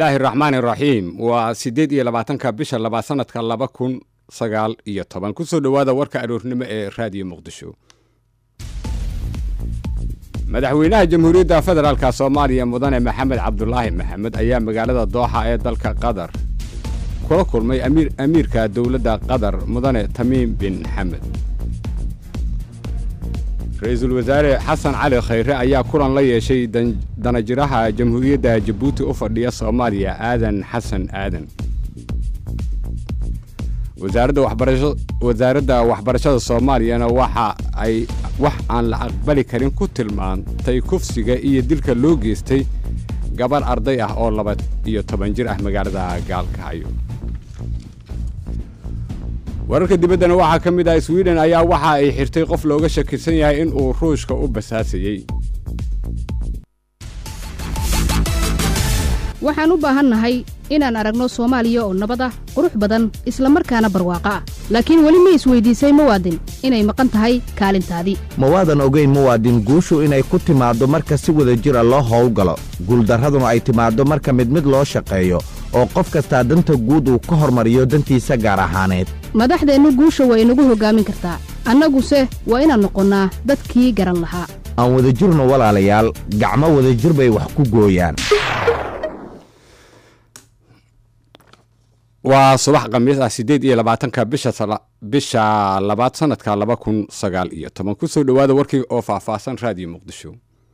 illaahi raxmaani raxiim waa siddeed iyo labaatanka bisha labaad sanadka laba kun sagaal iyo toban kusoo dhowaada warka aroornimo ee raadiyo muqdisho madaxweynaha jamhuuriyadda federaalka soomaaliya mudane maxamed cabdulaahi maxamed ayaa magaalada dooxa ee dalka qatar kula kulmay amiirka dowladda qatar mudane tamiim bin xamed ra-iisul wasaare xasan cali khayre ayaa kulan la yeeshay danajiraha jamhuuriyadda jabuuti u fadhiya soomaaliya aadan xasan aadan wasaaradda waxbarashada soomaaliyana waxa ay wax aan la aqbali karin ku tilmaantay kufsiga iyo dilka loo geystay gabarh arday ah oo laba iyo toban jir ah magaalada gaalkacyo wararka dibaddana waxaa ka mid ah swiden ayaa waxa ay xirtay qof looga shakisan yahay in uu ruushka u basaasayey waxaan u baahannahay inaan aragno soomaaliya oo nabad ah qurux badan isla markaana barwaaqo ah laakiin weli ma isweydiisay muwaadin inay maqan tahay kaalintaadii ma waadan ogayn muwaadin guushu inay ku timaaddo marka si wada jir a loo howlgalo guuldarraduna ay timaaddo marka mid mid loo shaqeeyo oo qof kastaa danta guud uu ka hormariyo dantiisa gaar ahaaneed madaxdeennu guusha waa inagu hoggaamin kartaa annaguse waa inaan noqonnaa dadkii garan lahaa aan wadajirno walaalayaal gacmo wadajir bay wax ku gooyaan waa subax khamiis ah siddeed iyo labaatanka bisha labaad sanadka laba kun sagaal iyo toban kusoo dhowaada warkii oo faahfaahsan raadiyo muqdisho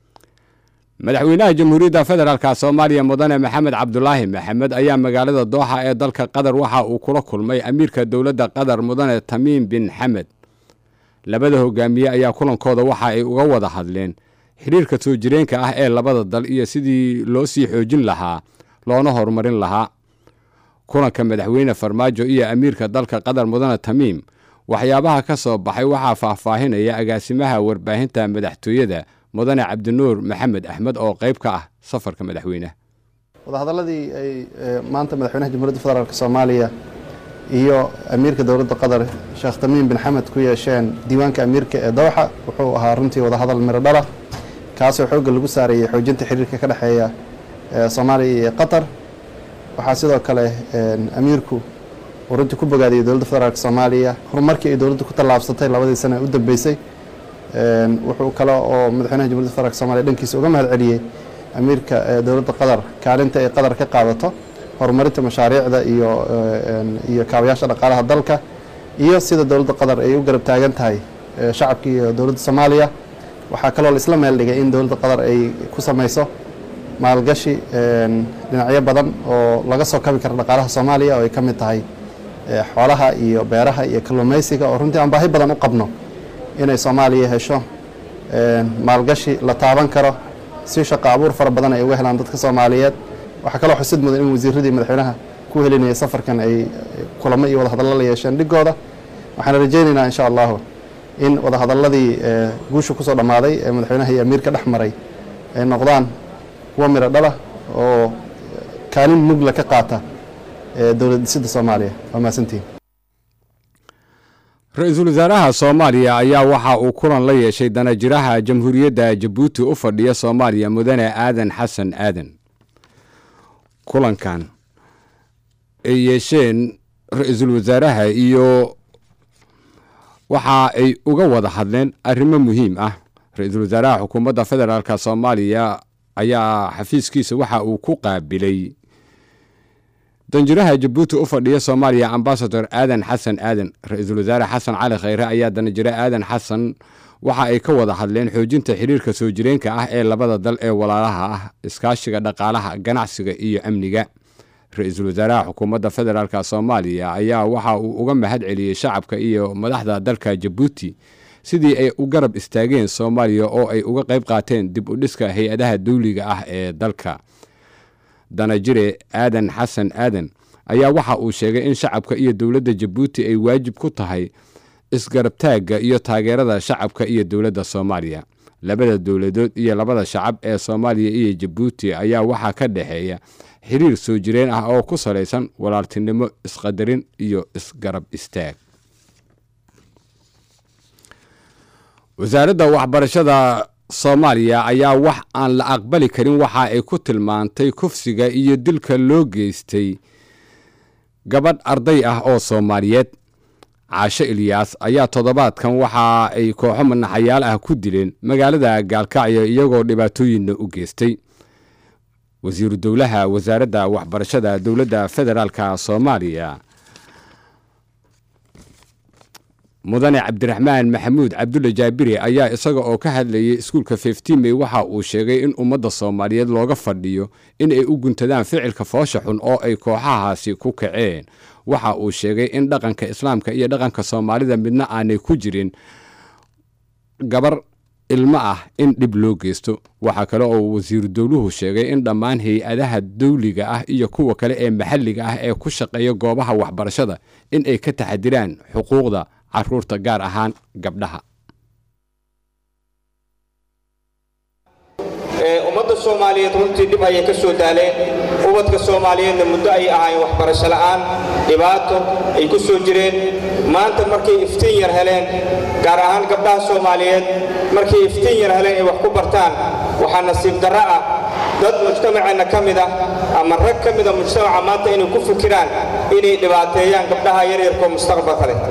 madaxweynaha jamhuuriyadda federaalka soomaaliya mudane maxamed cabdulaahi maxamed ayaa magaalada dooxa ee dalka qatar waxa uu kula kulmay amiirka dowladda qatar mudane tamiim bin xamed labada hogaamiye ayaa kulankooda waxa ay uga wada hadleen xidhiirka soo jireenka ah ee labada dal iyo sidii loo sii xoojin lahaa loona horumarin lahaa kulanka madaxweyne farmaajo iyo amiirka dalka qatar mudane tamiim waxyaabaha ka soo baxay waxaa faahfaahinaya agaasimaha warbaahinta madaxtooyada mudane cabdinuur maxamed axmed oo qayb ka ah safarka madaxweyneha wadahadaladii ay maanta madaxweynaha jamhuuriyadda federaalk soomaaliya iyo amiirka dowladda qatar sheekh tamiim bin xamed ku yeesheen diiwaanka amiirka ee dowxa wuxuu ahaa runtii wadahadal miro dhala kaasoo xoogga lagu saarayay xoojinta xiriirka ka dhexeeya soomaaliya iyo qatar waxaa sidoo kale amiirku uu runtii ku bogaadiyey dowladda federaalk soomaaliya horumarkii ay dowladdu ku tallaabsatay labadii sana u dambeysay wuxuu kale oo madaxweynaha jamhuryadda federaalk somaaliya dhankiisa uga mahad celiyey amiirka dowladda qatar kaalinta ay qatar ka qaadato horumarinta mashaariicda iyo iyo kaabayaasha dhaqaalaha dalka iyo sida dowladda qatar ay u garab taagan tahay shacabka iyo dowladda soomaaliya waxaa kaloo la isla meel dhigay in dowladda qatar ay ku samayso maalgashi dhinacyo badan oo laga soo kabi kara dhaqaalaha soomaaliya oo ay ka mid tahay xoolaha iyo beeraha iyo kalluumaysiga oo runtii aan baahi badan u qabno inay soomaaliya hesho maalgashi la taaban karo si shaqo abuur fara badan ay uga helaan dadka soomaaliyeed waxaa kaloo xusid mudan in wasiiradii madaxweynaha ku helinayay safarkan ay kulamo iyo wadahadallo la yeesheen dhigooda waxaan rajaynaynaa insha allahu in wadahadaladii guusha kusoo dhammaaday ee madaxweynaha iyo amiirka dhex maray ay noqdaan kuwa miro dhala oo kaalin mugla ka qaata dowlad dhisidda soomaaliya waa mahadsantihin ra-iisul wasaaraha soomaaliya ayaa waxa uu kulan la yeeshay danajiraha jamhuuriyadda jabuuti u fadhiya soomaaliya mudane aadan xasan aadan kulankan ay yeesheen ra-iisul wasaaraha iyo waxa ay uga wada hadleen arrimo muhiim ah ra-iisul wasaaraha xukuumadda federaalk soomaaliya ayaa xafiiskiisa waxa uu ku qaabilay danjiraha jabuuti u fadhiya soomaaliya ambasador aadan xasan aadan ra-iisul wasaare xasan cali khayre ayaa danjire aadan xasan waxa ay ka wada hadleen xoojinta xiriirka soo jireenka ah ee labada dal ee walaalaha ah iskaashiga dhaqaalaha ganacsiga iyo amniga ra-iisul wasaaraha xukuumadda federaalk soomaaliya ayaa waxa uu uga mahad celiyey shacabka iyo madaxda dalka jabuuti sidii ay u garab istaageen soomaaliya oo ay uga qayb qaateen dib u dhiska hay-adaha dawliga ah ee dalka danajire aadan xasan aadan ayaa waxa uu sheegay in shacabka iyo dowladda jabuuti ay waajib ku tahay isgarabtaagga iyo taageerada shacabka iyo dowladda soomaaliya labada dowladood iyo labada shacab ee soomaaliya iyo jabuuti ayaa waxaa ka dhexeeya xiriir soo jireen ah oo ku salaysan walaaltinimo isqadarin iyo isgarab istaag wasaaradda waxbarashada soomaaliya ayaa wax aan la aqbali karin waxa ay ku tilmaantay kufsiga iyo dilka loo geystay gabadh arday ah oo soomaaliyeed caasho ilyaas ayaa toddobaadkan waxa ay kooxo manaxayaal ah ku dileen magaalada gaalkacyo iyagoo dhibaatooyinna u geystay wasiiru dowlaha wasaaradda waxbarashada dowladda federaalka soomaaliya mudane cabdiraxmaan maxamuud cabdulle jaabiri ayaa isaga oo ka hadlayay iskuulka fiftimey waxa uu sheegay in ummadda soomaaliyeed looga fadhiyo in ay u guntadaan ficilka foosha xun oo ay kooxahaasi ku kaceen waxa uu sheegay in dhaqanka islaamka iyo dhaqanka soomaalida midna aanay ku jirin gabar ilmo ah in dhib loo geysto waxaa kale oo wasiiru dowluhu sheegay in dhammaan hay-adaha dawliga ah iyo kuwa kale ee maxalliga ah ee ku shaqeeya goobaha waxbarashada in ay ka taxadiraan xuquuqda caruurta gaar ahaan gabdhaha ummadda soomaaliyeed runtii dhib ayay ka soo daaleen ubadka soomaaliyeedna muddo ayay ahaayeen waxbarasho la'aan dhibaato ay ku soo jireen maanta markay iftiin yar heleen gaar ahaan gabdhaha soomaaliyeed markay iftiin yar heleen ay wax ku bartaan waxaa nasiib darro ah dad mujtamaceenna ka mid ah ama rag ka mida mujtamaca maanta inay ku fikiraan inay dhibaateeyaan gabdhaha yaryarkoo mustaqbalka leh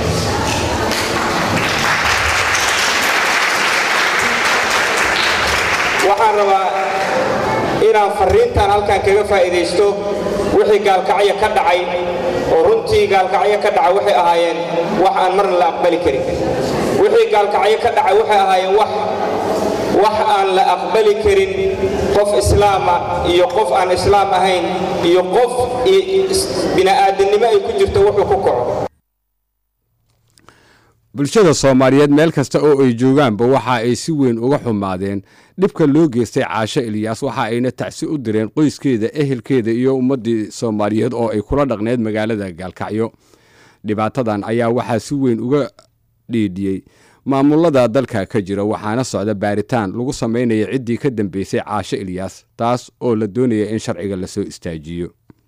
waxaan rabaa inaan farriintan halkan kaga faa'iidaysto wixii gaalkacyo ka dhacay oo runtii gaalkacyo ka dhacay waxay ahaayeen wax aan marna la aqbali karin wixii gaalkacyo ka dhacay waxay ahaayeen wax wax aan la aqbali karin qof islaama iyo qof aan islaam ahayn iyo qof bini'aadannimo ay ku jirto wuxuu ku kaco bulshada soomaaliyeed meel kasta oo ay joogaanba waxa ay si weyn uga xumaadeen dhibka loo geystay caasho ilyaas waxa ayna tacsi u direen qoyskeeda ehelkeeda iyo ummaddii soomaaliyeed oo ay kula dhaqneed magaalada gaalkacyo dhibaatadan ayaa waxaa si weyn uga dhiidhiyey maamulada dalka ka jira waxaana socda baaritaan lagu samaynaya ciddii ka dambeysay caasho ilyaas taas oo la doonaya in sharciga lasoo istaajiyo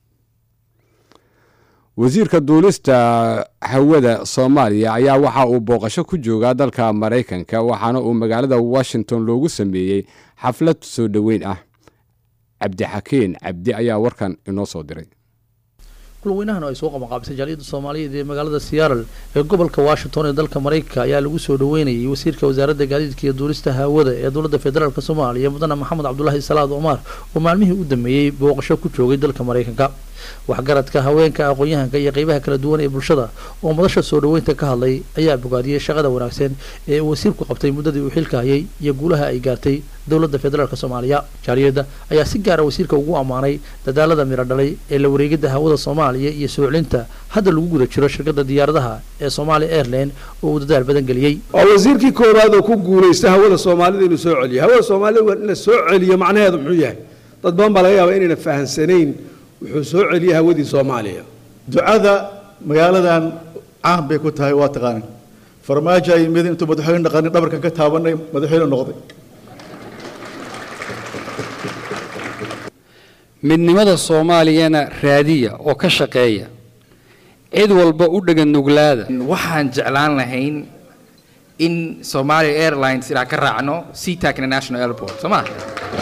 wasiirka duulista hawada soomaaliya ayaa waxa uu booqasho ku joogaa dalka maraykanka waxaana uu magaalada washington loogu sameeyey xaflad soo dhoweyn ah cabdixakiin cabdi ayaa warkan inoo soo diray kulweynahan oo ay soo qabanqaabisay jaaliyadda soomaaliyeed ee magaalada seattle ee gobolka washington ee dalka maraykanka ayaa lagu soo dhoweynayay wasiirka wasaaradda gaadiidka iyo duulista hawada ee dowladda federaalk soomaaliya mudane maxamed cabdulaahi salaad omar oo maalmihii u dambeeyey booqasho ku joogay dalka maraykanka waxgaradka haweenka aqoon-yahanka iyo qeybaha kala duwan ee bulshada oo madasha soo dhoweynta ka hadlay ayaa bogaadiyey shaqada wanaagsan ee uu wasiirku qabtay muddadii uu xilka hayay iyo guulaha ay gaartay dowladda federaalk soomaaliya jaaliyadda ayaa si gaara wasiirka ugu ammaanay dadaalada miro dhalay ee la wareegidda hawada soomaaliya iyo soo celinta hadda lagu guda jiro shirkadda diyaaradaha ee somaali airline oo uu dadaal badan geliyey waa wasiirkii koowaad oo ku guulaysta hawada soomaalida inuu soo celiyo hawada soomaalida waa in la soo celiyo macnaheedu muxuu yahay dad badan baa laga yaabaa inayna fahansanayn wuxuu soo celiyey hawadii soomaaliya ducada magaaladan caan bay ku tahay waa taqaanin farmaajo ay yimid intuu madaxweyne dhaqanin dhabarkan ka taabanay madaxweyne noqday midnimada soomaaliyana raadiya oo ka shaqeeya cid walba u dhegan nuglaada waxaan jeclaan lahayn in somalia airlines inaan ka raacno seatac international airport soo maa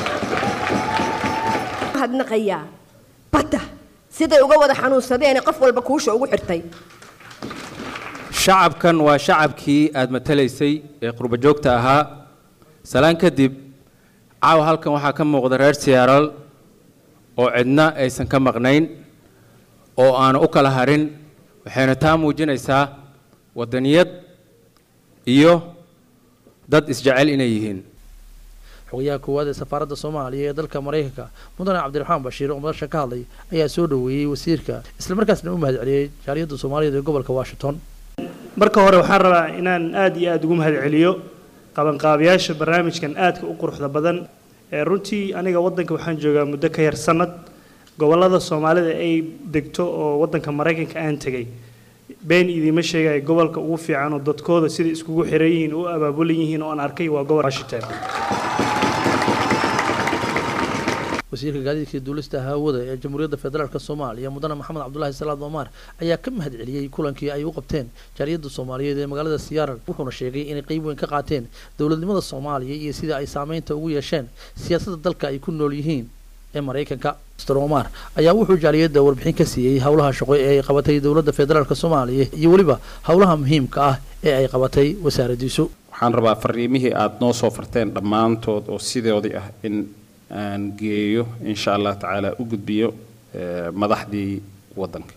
hadnaqayaa badda siday uga wada xanuunsadeen qof walba kuusha ugu xirtay shacabkan waa shacabkii aad matalaysay ee qurba joogta ahaa salaan kadib caawa halkan waxaa ka muuqda reer siyaaral oo cidna aysan ka maqnayn oo aanu u kala harin waxayna taa muujinaysaa waddaniyad iyo dad isjecel inay yihiin xogayaha koowaad ee safaaradda soomaaliya ee dalka maraykanka mudane cabdiraxmaan bashiir oo madasha ka hadlay ayaa soo dhoweeyey wasiirka islamarkaasna u mahad celiyey jaaliyadda soomaaliyeed ee gobolka washington marka hore waxaan rabaa inaan aad iyo aada ugu mahad celiyo qabanqaabayaasha barnaamijkan aadka u quruxda badan ee runtii aniga waddanka waxaan joogaa muddo ka yar sanad gobollada soomaalida ay degto oo waddanka maraykanka aan tegay been idiima sheegaya gobolka ugu fiican oo dadkooda sida iskugu xiran yihiin u abaabulan yihiin oo aan arkay waa gobol washington wasiirka gaadiidka iyo duulista hawada ee jamhuuriyadda federaalk soomaaliya mudane maxamed cabdulaahi salaad omar ayaa ka mahad celiyey kulankii ay u qabteen jaaliyadda soomaaliyeed ee magaalada siyaaral wuxuuna sheegay inay qeyb weyn ka qaateen dowladnimada soomaaliya iyo sida ay saameynta ugu yeesheen siyaasadda dalka ay ku nool yihiin ee maraykanka mr omar ayaa wuxuu jaaliyadda warbixin ka siiyey howlaha shaqo ee ay qabatay dowladda federaalk soomaaliya iyo weliba howlaha muhiimka ah ee ay qabatay wasaaradiisu waxaan rabaa fariimihii aada noo soo farteen dhammaantood oo sidoodii ah in aan geeyo insha allah tacaala u gudbiyo madaxdii waddanka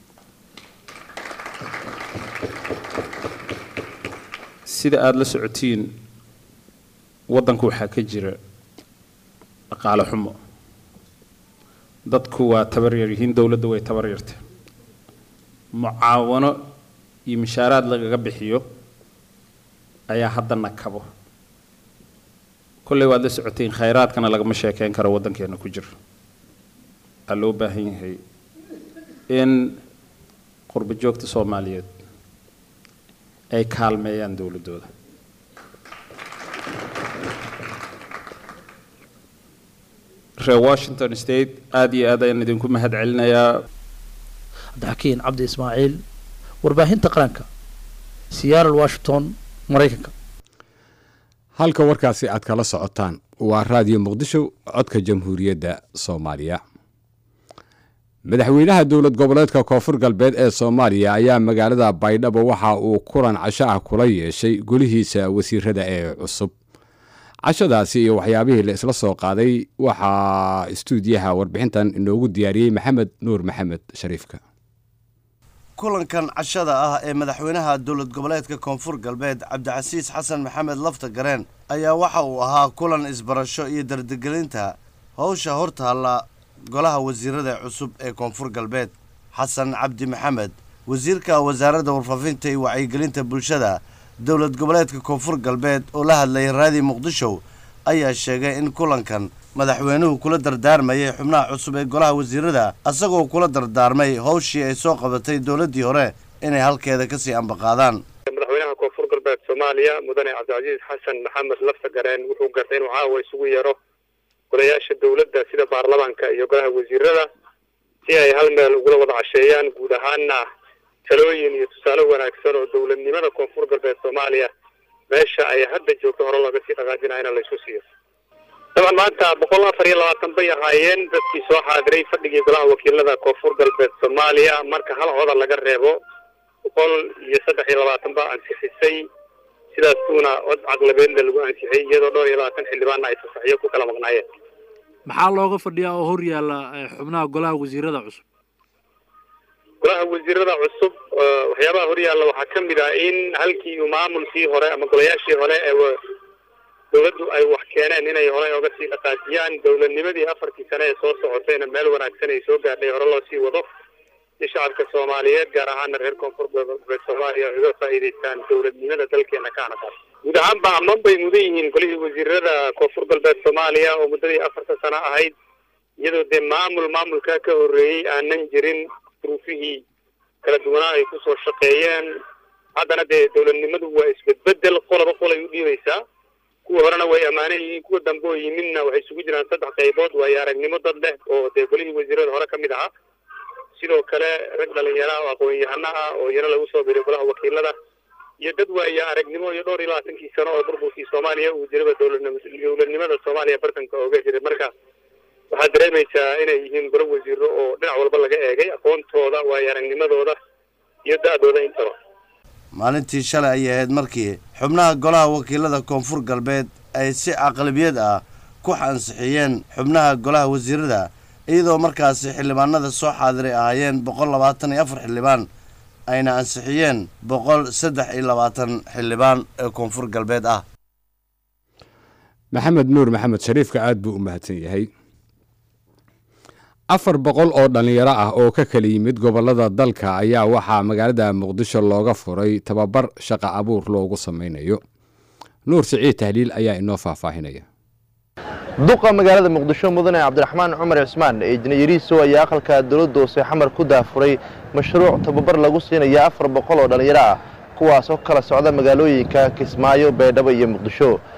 sida aada la socotiin waddanka waxaa ka jira dhaqaale xumo dadku waa tabar yar yihiin dowladda way tabar yartay mucaawano iyo mishaaraad lagaga bixiyo ayaa haddana kabo kolley waad la socoteen khayraadkana lagama sheekeyn karo waddankeena ku jira waxaa loo baahan yahay in qurbo joogta soomaaliyeed ay kaalmeeyaan dowladdooda reer washington state aada iyo aad ayaan idinku mahad celinayaa cabdixakiin cabdi ismaaciil warbaahinta qaranka siyaaral washington maraykanka halka warkaasi aad kala socotaan waa raadiyo muqdisho codka jamhuuriyadda soomaaliya madaxweynaha dowlad goboleedka koonfur galbeed ee soomaaliya ayaa magaalada baydhabo waxa uu kulan casho ah kula yeeshay golihiisa wasiirada ee cusub cashadaasi iyo waxyaabihii la isla soo qaaday waxaa istuudiyaha warbixintan inoogu diyaariyey maxamed nuur maxamed shariifka kulankan cashada ah ee madaxweynaha dowlad goboleedka koonfur galbeed cabdicasiis xasan maxamed lafta gareen ayaa waxa uu ahaa kulan isbarasho iyo dardigelinta howsha hortaalla golaha wasiirada cusub ee koonfur galbeed xasan cabdi maxamed wasiirka wasaaradda warfaafinta iyo wacyigelinta bulshada dowlad goboleedka koonfur galbeed oo la hadlayay raadi muqdisho ayaa sheegay in kulankan madaxweynuhu kula dardaarmayay xubnaha cusub ee golaha wasiirada asagoo kula dardaarmay howshii ay soo qabatay dowladdii hore inay halkeeda kasii ambaqaadaan madaxweynaha koonfur galbeed soomaaliya mudane cabdicasiis xasan maxamed lafta gareen wuxuu gartay inuu caawa isugu yeero golayaasha dowladda sida baarlamaanka iyo golaha wasiirada si ay hal meel ugula wada casheeyaan guud ahaana talooyin iyo tusaale wanaagsan oo dowladnimada koonfur galbeed soomaaliya meesha ay hadda joogto hore looga sii dhaqaajinayana la isku siiyo dabcan maanta boqol afar iyo labaatan bay ahaayeen dadkii soo xaadiray fadhigii golaha wakiilada koonfur galbeed soomaaliya marka hal coda laga reebo boqol iyo saddex iyo labaatan baa ansixisay sidaasuuna cod caqlabeedna lagu ansixiyey iyadoo dhowr iyo labaatan xildhibaanna ay fasaxiyo ku kala maqnaayeen maxaa looga fadhiyaa oo hor yaalla xubnaha golaha wasiirada cusub golaha wasiirada cusub waxyaabaha horyaalla waxaa ka mid ah in halkii uu maamulkii hore ama golayaashii hore ee dowladdu ay wax keeneen inay hore oga sii dhaqaajiyaan dowladnimadii afartii sane ee soo socotayna meel wanaagsan ay soo gaadhay hore loo sii wado si shacabka soomaaliyeed gaar ahaana reer koonfur galbeed soomaaliya ay uga faa'iidaystaan dowladnimada dalkeena ka anaqaas guud ahaanba ammaan bay mudan yihiin golihii wasiirada koonfur galbeed soomaaliya oo muddadii afarta sano ahayd iyadoo dee maamul maamulkaa ka horreeyey aanan jirin duruufihii kala duwanaa ay kusoo shaqeeyeen haddana dee dowladnimadu waa isbedbedel qolaba qol ay u dhiibaysaa kuwa horena way ammaanan yihiin kuwa dambe oo yimidna waxay isugu jiraan saddex qaybood waayo aragnimo dad leh oo dee golihii wasiirada hore ka mid ahaa sidoo kale rag dhalinyaro ah oo aqoon-yahano ah oo iyana lagu soo biray golaha wakiilada iyo dad waayo aragnimo iyo dhowr iyo labaatankii sano oo burburkii soomaaliya uu jiraba dowladnimada soomaaliya bartanka ooga jiray marka waxaad dareemaysaa inay yihiin golo wasiiro oo dhinac walba laga eegay aqoontooda waayo aragnimadooda iyo da-dooda intaba maalintii shalay ayay ahayd markii xubnaha golaha wakiilada koonfur galbeed ay si aqlabiyad ah ku ansixiyeen xubnaha golaha wasiirada iyadoo markaasi xildhibaanada soo xaadiray ahaayeen boqol labaatan iyo afar xildhibaan ayna ansixiyeen boqol saddex iyo labaatan xildhibaan ee koonfur galbeed ah maxamed nuur maxamed shariifka aad buu u mahadsan yahay afar boqol oo dhallinyaro ah oo ka kala yimid gobollada dalka ayaa waxaa magaalada muqdisho looga furay tababar shaqa abuur loogu samaynayo nuur siciid tahliil ayaa inoo faahfaahinaya duqa magaalada muqdisho mudane cabdiraxmaan cumar cismaan eejnayariiso ayaa aqalka dowladda hoose xamar ku daafuray mashruuc tababar lagu siinaya afar boqol oo dhallinyaro ah kuwaas oo kala socda magaalooyinka kismaayo baydhabo iyo muqdisho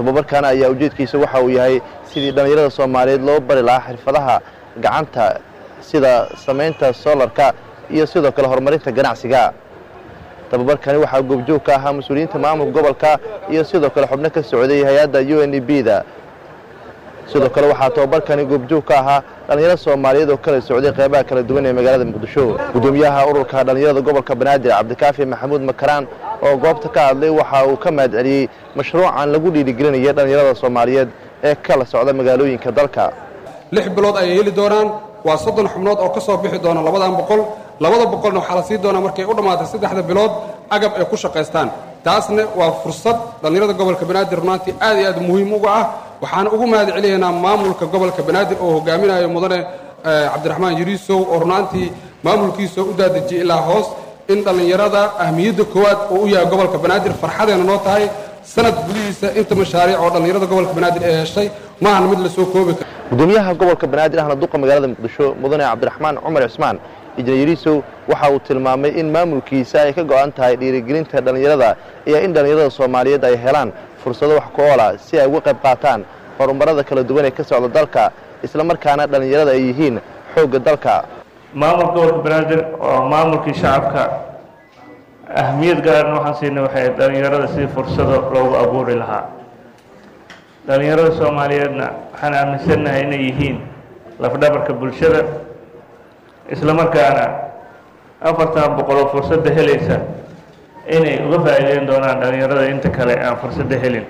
tababarkan ayaa ujeedkiisa waxa uu yahay sidii dhallinyarada soomaaliyeed loo bari lahaa xirfadaha gacanta sida samaynta soolarka iyo sidoo kale horumarinta ganacsiga tababarkani waxaa goobjoog ka ahaa mas-uuliyiinta maamulka gobolka iyo sidoo kale xubno ka socday hay-adda u n e b da sidoo kale waxaa tababarkani goobjoog ka ahaa dhallinyaro soomaaliyeed oo kala socday qeybaha kala duwan ee magaalada muqdisho gudoomiyaha ururka dhallinyarada gobolka banaadir cabdikaafi maxamuud makaraan oo goobta ka hadlay waxa uu ka mahad celiyey mashruucan lagu dhiirigelinaya dhallinyarada soomaaliyeed ee kala socda magaalooyinka dalka lix bilood ayay heli doonaan waa soddon xubnood oo ka soo bixi doona labadan boqol labada boqolna waxaa la sii doonaa markay u dhammaatay saddexda bilood agab ay ku shaqaystaan taasna waa fursad dhallinyarada gobolka banaadir runaantii aad iyo aad muhiim uga ah waxaan ugu mahad celinaynaa maamulka gobolka banaadir oo hogaaminayo mudane cabdiraxmaan yariisow oo runaantii maamulkiisa u daadejiyey ilaa hoos in dhallinyarada ahmiyadda koowaad oo u yahay gobolka banaadir farxadeena noo tahay sanad gudihiisa inta mashaariic oo dhallinyarada gobolka banaadir ee heshay maahan mid lasoo koobi karo gudoomiyaha gobolka banaadir ahna duqa magaalada muqdisho mudane cabdiraxmaan cumar cismaan injineer yariisow waxa uu tilmaamay in maamulkiisa ay ka go'an tahay dhiirigelinta dhallinyarada iyo in dhallinyarada soomaaliyeed ay helaan fursado wax ku oola si ay uga qayb qaataan horumarada kala duwan ee ka socda dalka islamarkaana dhallinyarada ay yihiin xoogga dalka maamulka gobolka banaadir oo maamulkii shacabka ahmiyad gaarna waxaan siinay waxay dhallinyarada sidii fursado loogu abuuri lahaa dhallinyarada soomaaliyeedna waxaan aaminsannahay inay yihiin lafdhabarka bulshada islamarkaana afartan boqol oo fursadda helaysa inay uga faa'iideyn doonaan dhallinyarada inta kale aan fursadda helin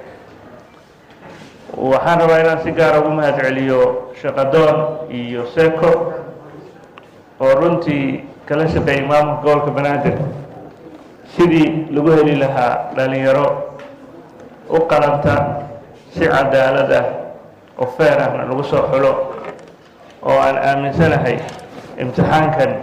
waxaan rabaa inaan si gaara ugu mahad celiyo shaqadoon iyo seko oo runtii kala shaqeeyay maamulka gobolka banaadir sidii lagu heli lahaa dhallinyaro u qalanta si cadaalad ah oo feer ahna lagu soo xulo oo aan aaminsanahay imtixaankan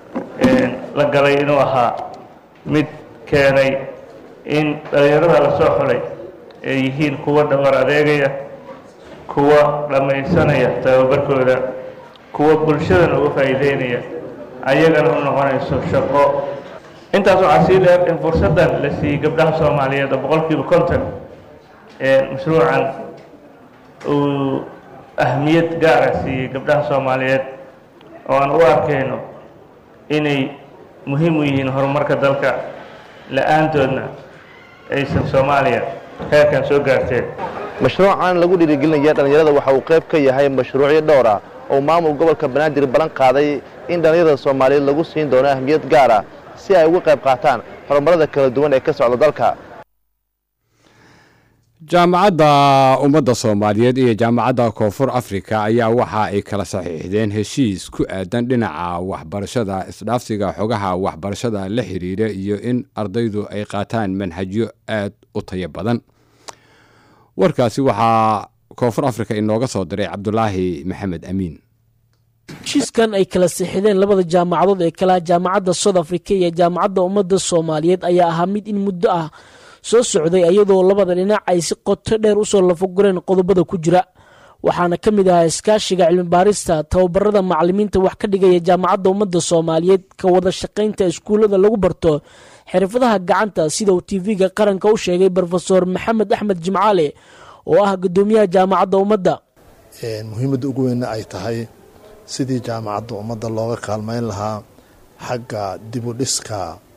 la galay inuu ahaa mid keenay in dhallinyarada la soo xulay ay yihiin kuwa dhawar adeegaya kuwa dhammaysanaya tababarkooda kuwa bulshadana uga faa'iideynaya ayagana u noqonayso shaqo intaas waxaa sii dheer in fursaddan la siiyey gabdhaha soomaaliyeed oo boqolkiiba konton mashruucan uu ahmiyad gaara siiyey gabdhaha soomaaliyeed oo aan u arkayno inay muhiim u yihiin horumarka dalka la-aantoodna aysan soomaaliya heerkan soo gaarteen mashruucan lagu dhiirigelinaya dhallinyarada waxa uu qayb ka yahay mashruucyo dhowr ah oo maamul gobolka banaadir ballan qaaday in dhallinyarada soomaaliyeed lagu siin doono ahmiyad gaar ah si ay uga qayb qaataan horumarada kala duwan ee ka socda dalka jaamacadda ummadda soomaaliyeed iyo jaamacadda koonfur afrika ayaa waxa ay kala saxiixdeen heshiis ku aadan dhinaca waxbarashada isdhaafsiga xogaha waxbarashada la xiriira iyo in ardaydu ay qaataan manhajyo aad u tayo badan warkaasi waxaa koonfur afrika inooga soo diray cabdulaahi maxamed amiin heshiiskan ay kala sixideen labada jaamacadood ee kala jaamacadda south africa iyo jaamacadda ummadda soomaaliyeed ayaa ahaa mid in muddo ah soo socday iyadoo labada dhinac ay si qoto dheer usoo lafagureen qodobada ku jira waxaana ka mid ahaa iskaashiga cilmibaarista tababarada macalimiinta wax ka dhigaya jaamacadda ummadda soomaaliyeed ka wada shaqaynta iskuullada lagu barto xirfadaha gacanta sida uu tv-ga qaranka u sheegay rofeor maxamed axmed jimcaale oo ah gudoomiyaha jaamacadda ummadda muhiimadda ugu weynna ay tahay sidii jaamacadda ummadda looga kaalmeyn lahaa xagga dibudhiska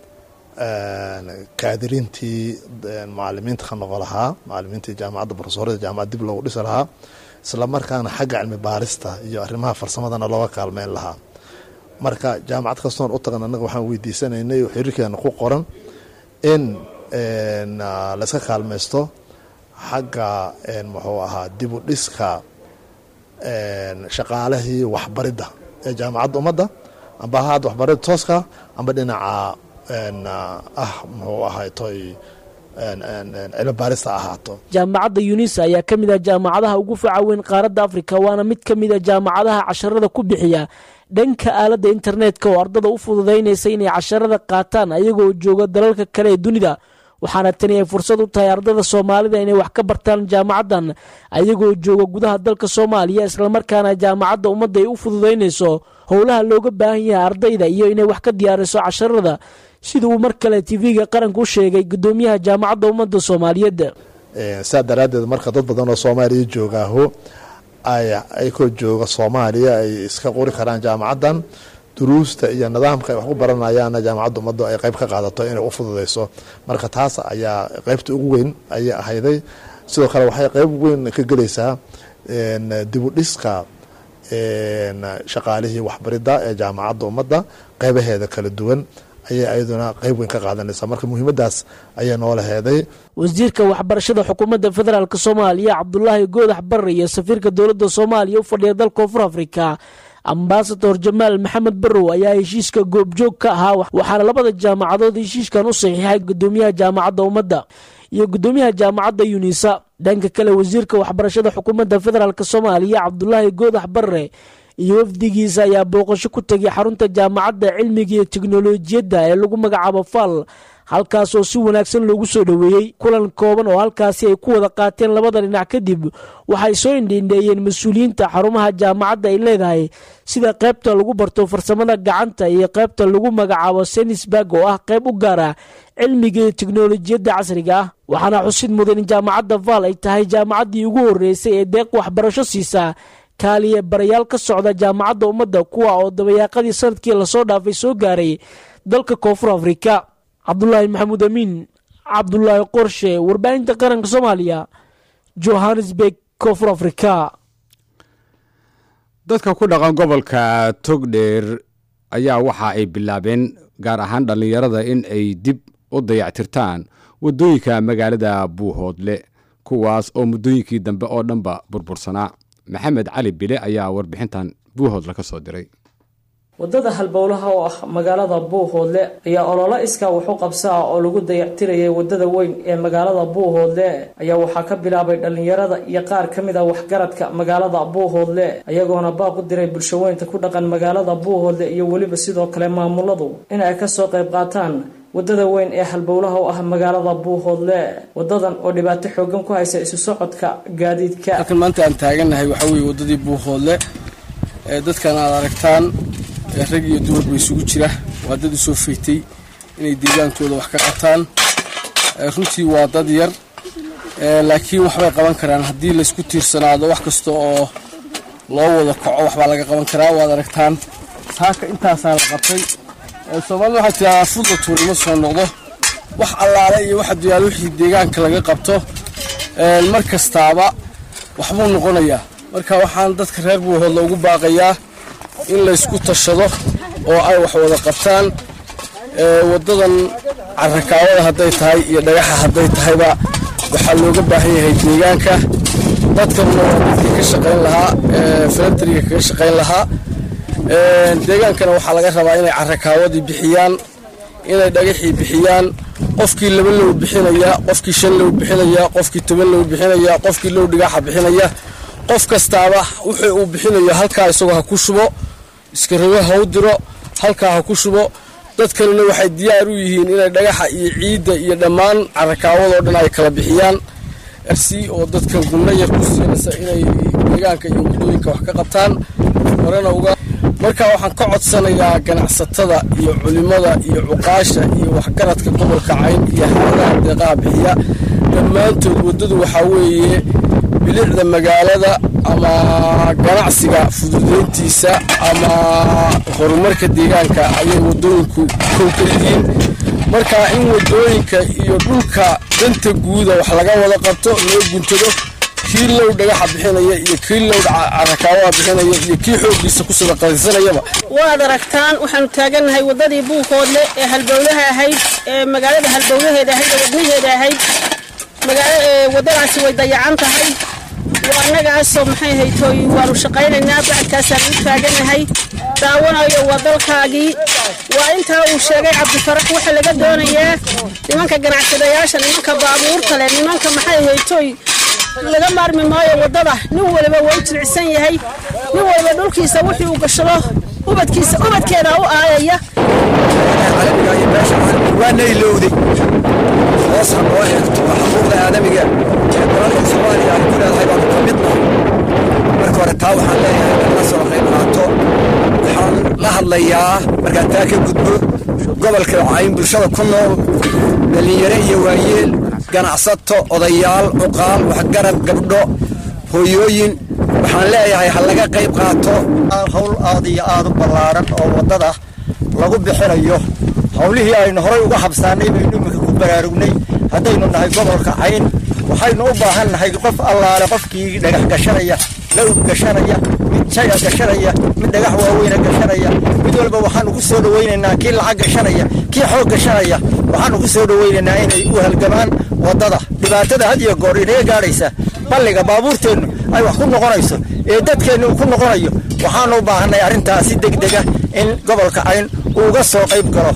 kaadirintii macalimiinta ka noqo lahaa macalimiintii jaamacadda profesorada jaamacad dib loogu dhisi lahaa isla markaana xagga cilmi baarista iyo arrimaha farsamadana looga kaalmeyn lahaa marka jaamacad kastoon u tagan annaga waxaan weydiisanaynay oo xiriirkeena ku qoran in layska kaalmaysto xagga muxuu ahaa dib u dhiska shaqaalihii waxbaridda ee jaamacadda ummadda amba ha hadda waxbaridda tooska amba dhinaca ah muxuu ahay toy cilmi baarista ahaato jaamacadda yunisa ayaa ka mid ah jaamacadaha ugu faca weyn qaaradda afrika waana mid ka mid a jaamacadaha casharada ku bixiya dhanka aaladda internetka oo ardada u fududaynaysa inay casharada qaataan ayagoo jooga dalalka kale ee dunida waxaana tani ay fursad u tahay ardada soomaalida inay wax ka bartaan jaamacaddan ayagoo jooga gudaha dalka soomaaliya islamarkaana jaamacadda ummadda ay u fududaynayso howlaha looga baahan yahay ardayda iyo inay wax ka diyaariso casharada sida uu mar kale tv-ga qaranka u sheegay gudoomiyaha jaamacadda ummadda soomaaliyeed sidaa daraaddeed marka dad badan oo soomaaliya joogaaho ay ayakoo jooga soomaaliya ay iska qori karaan jaamacaddan duruusta iyo nidaamka ay wax ku baranayaanna jaamacadda ummaddu ay qayb ka qaadato inay u fududeyso marka taas ayaa qaybta ugu weyn ayay ahayday sidoo kale waxay qayb weyn ka gelaysaa dibudhiska shaqaalihii waxbaridda ee jaamacadda ummadda qaybaheeda kala duwan ayay ayaduna qayb weyn ka qaadanaysaa marka muhiimadaas ayay noola heeday wasiirka waxbarashada xukuumadda federaalk soomaaliya cabdulaahi goodax barre iyo safiirka dowladda soomaaliya u fadhiya dalka koonfur afrika ambasador jamaal maxamed barrow ayaa heshiiska goobjoog ka ahaa waxaana labada jaamacadood heshiiskan u saxiixay gudoomiyaha jaamacadda ummadda iyo gudoomiyaha jaamacadda yunisa dhanka kale wasiirka waxbarashada xukuumadda federaalk soomaaliya cabdulaahi goodax barre iyo wafdigiisa ayaa booqasho ku tegay xarunta jaamacadda cilmiga iyo teknolojiyadda ee lagu magacaabo fal halkaas oo si wanaagsan loogu soo dhoweeyey kulan kooban oo halkaasi ay ku wada qaateen labada dhinac kadib waxay soo indhiindheeyeen mas-uuliyiinta xarumaha jaamacadda ay leedahay sida qaybta lagu barto farsamada gacanta iyo qaybta lagu magacaabo senisburg oo ah qayb u gaar ah cilmiga iyo teknolojiyadda casriga ah waxaana xusid mudan in jaamacadda val ay tahay jaamacaddii ugu horreysay ee deeq waxbarasho siisa kaaliye barayaal ka socda jaamacadda ummadda kuwa oo dabayaaqadii sanadkii lasoo dhaafay soo gaaray dalka koonfur afrika cabdulaahi maxamuud amiin cabdulaahi qorshe warbaahinta qaranka soomaaliya johannesburg koonfur afrika dadka ku dhaqan gobolka togdheer ayaa waxa ay bilaabeen gaar ahaan dhallinyarada in ay dib u dayactirtaan waddooyinka magaalada buuhoodle kuwaas oo muddooyinkii dambe oo dhanba burbursanaa maxamed cali bile ayaa warbixintan buuhoodle ka soo diray waddada halbowlaha oo ah magaalada buuhoodle ayaa ololo iskaa wax u qabsaa oo lagu dayactirayay waddada weyn ee magaalada buuhoodle ayaa waxaa ka bilaabay dhallinyarada iyo qaar ka mid a waxgaradka magaalada buuhoodle ayagoona baaq u diray bulshaweynta ku dhaqan magaalada buuhoodle iyo weliba sidoo kale maamuladu in ay kasoo qayb qaataan waddada weyn ee halbowlaha u ah magaalada buuhoodle wadadan oo dhibaato xoogan ku haysa isu socodka gaadiidka halkan maanta aan taagannahay waxaa weeye waddadii buuhoodle ee dadkan aad aragtaan rag iyo dumarba isugu jira waa dad usoo faytay inay deegaankooda wax ka qataan runtii waa dad yar laakiin waxbay qaban karaan haddii laysku tiirsanaado wax kasta oo loo wada kaco waxbaa laga qaban karaa waad aragtaan saaka intaasaa la qabtay soomaalida waxaa tiraa fudla tuurnimo soo noqdo wax allaale iyo waxa duyaal wixii deegaanka laga qabto mar kastaaba waxbuu noqonayaa marka waxaan dadka reer buuhoodla ugu baaqayaa in laysku tashado oo ay wax wada qabtaan waddadan carakaawada hadday tahay iyo dhagaxa hadday tahayba waxaa looga baahan yahay deegaanka dadkanuna waa dadkii ka shaqayn lahaa filantriga kaga shaqayn lahaa deegaankana waxaa laga rabaa inay carakaawadii bixiyaan inay dhagaxii bixiyaan qofkii laba low bixinaya qofkii shan low bixinaya qofkii toban low bixinaya qofkii low dhigaaxa bixinaya qof kastaaba wuxuu uu bixinayo halkaa isagoo ha ku shubo iskarago ha u diro halkaa ha ku shubo dad kalena waxay diyaar u yihiin inay dhagaxa iyo ciidda iyo dhammaan carakaawadoo dhan ay kala bixiyaan si oo dadka gunno yar ku siinaysa inay deegaanka iyo waddooyinka wax ka qabtaan horena uga marka waxaan ka codsanayaa ganacsatada iyo culimmada iyo cuqaasha iyo waxgaradka gobolka cayn iyo hayadaha deeqaha bixiya dhammaantood waddadu waxaa weeye bilicda magaalada ama ganacsiga fududeyntiisa ama horumarka deegaanka ayay waddooyinku kow ka yihiin marka in waddooyinka iyo dhulka danta guuda wax laga wada qabto loo guntado kii low dhagaxa bixinaya iyo kii low carakaawaha bixinaya iyo kii xooggiisa ku sadaqaysanayaba waad aragtaan waxaanu taagannahay waddadii buukoodle ee halbowlaha ahayd ee magaalada halbowlaheeda ahayd ee wadnaheeda ahayd waddadaasi way dayacan tahay waa annagaasoo maxay haytooy waanu shaqaynaynaa bacadkaasaan u taaganahay daawanayo waa dalkaagii waa intaa uu sheegay cabdifarax waxa laga doonayaa nimanka ganacsadayaasha nimanka baabuurta leh nimanka maxay haytooy laga maarmi maayo waddada nin waliba waa u jilicsan yahay nin waliba dhulkiisa wixii uu gashado ubadkiisa ubadkeeda u aayaya waana ilowday hoos ha noo eegto waa xuquuqda aadamiga ee dalalka soomaaliya ay ku leedahay baanu ka mid nahay marka hore taa waxaan leeyahay in la soo qayb qaato waxaan la hadlayaa markaan taa ka gudbo gobolka cayn bulshada ku nool dhallinyaro iyo waayeel ganacsato odayaal cuqaal waxgarad gabdho hooyooyin waxaan leeyahay ha laga qayb qaato hawl aad iyo aad u ballaaran oo waddada lagu bixinayo howlihii aynu horay uga habsaanay baynu iminka ku baraarugnay haddaynu nahay gobolka cayn waxaynu u baahan nahay qof allaale qofkii dhagax gashanaya lawg gashanaya mid jaya gashanaya mid dhagax waaweyna gashanaya mid walba waxaanu ku soo dhowaynaynaa kii lacag gashanaya kii xoog gashanaya waxaanu ku soo dhowaynaynaa inay u halgamaan waddada dhibaatada had iyo goor inaga gaadhaysa balliga baabuurteennu ay wax ku noqonayso ee dadkeennu uu ku noqonayo waxaanu u baahanay arrintaas si degdega in gobolka cayn uu uga soo qayb galo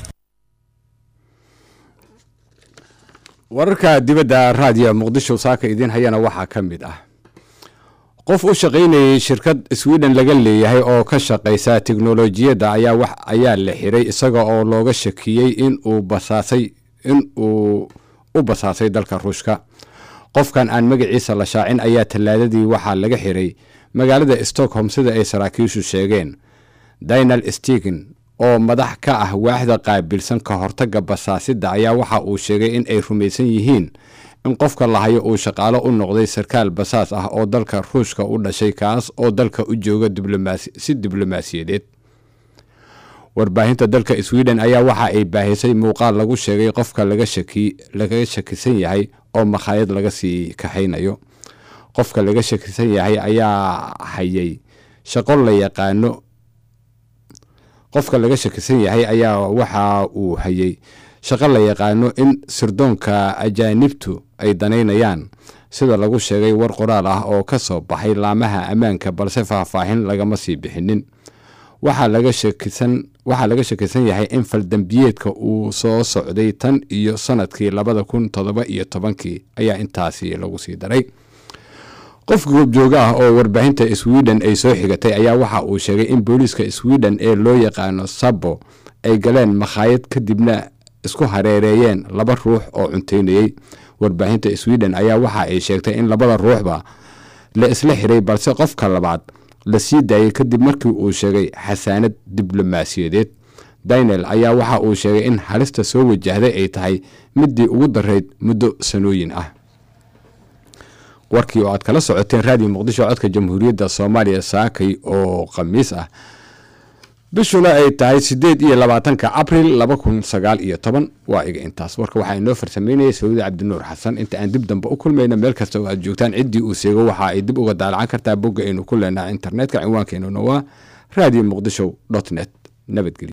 wararka dibadda raadiyo muqdisho saaka idiin hayana waxaa ka mid ah qof u shaqaynayay shirkad sweden laga leeyahay oo ka shaqaysa tiknolojiyadda ayaa wax ayaa la xiray isaga oo looga shakiyey in uu basaasay in uu u basaasay dalka ruushka qofkan aan magaciisa la shaacin ayaa tallaadadii waxaa laga xiray magaalada stockholm sida ay saraakiishu sheegeen dinal stegen oo madax ka ah waaxda qaabilsan ka hortagga basaasidda ayaa waxa uu sheegay in ay rumaysan yihiin in qofka lahayo uu shaqaalo u noqday sarkaal basaas ah oo dalka ruushka u dhashay kaas oo dalka u jooga si diblomaasiyadeed warbaahinta dalka sweden ayaa waxa ay baahisay muuqaal lagu sheegay qofka laga shakisan yahay oo makhaayad laga sii kaxaynayo qofka laga shakisan yahay ayaa hayay shaqo la yaqaano qofka laga shakisan yahay ayaa waxa uu hayay shaqo la yaqaano in sirdoonka ajaanibtu ay danaynayaan sida lagu sheegay war qoraal ah oo ka soo baxay laamaha ammaanka balse faahfaahin lagama sii bixinin waxaa laga shakisan yahay in faldambiyeedka uu soo socday tan iyo sanadkii labada kun todoba iyo tobankii ayaa intaasi lagu sii daray qof goobjooga ah oo warbaahinta sweden ay soo xigatay ayaa waxa uu sheegay in booliiska sweden ee loo yaqaano sabo ay galeen makhaayad kadibna isku hareereeyeen laba ruux oo cunteynayey warbaahinta sweden ayaa waxa ay sheegtay in labada ruuxba la isla xiray balse qofka labaad la sii daayay kadib markii uu sheegay xasaanad diblomaasiyadeed daniel ayaa waxa uu sheegay in halista soo wajahday ay tahay midii ugu darayd muddo sanooyin ah warkii oo aad kala socoteen raadiyo muqdisho codka jamhuuriyadda soomaaliya saakay oo khamiis ah bishuna ay tahay sideed iyo labaatanka abril laba kun sagaal iyo toban waa iga intaas warka waxaa inoo farsameynaya sacuudi cabdinuur xasan inta aan dib dambe u kulmayna meel kasta oo aad joogtaan ciddii uu seego waxa ay dib uga daalacan kartaa bogga aynu ku leenaha internetka cinwaankeenuna waa radio muqdisho dot net nabadgelyo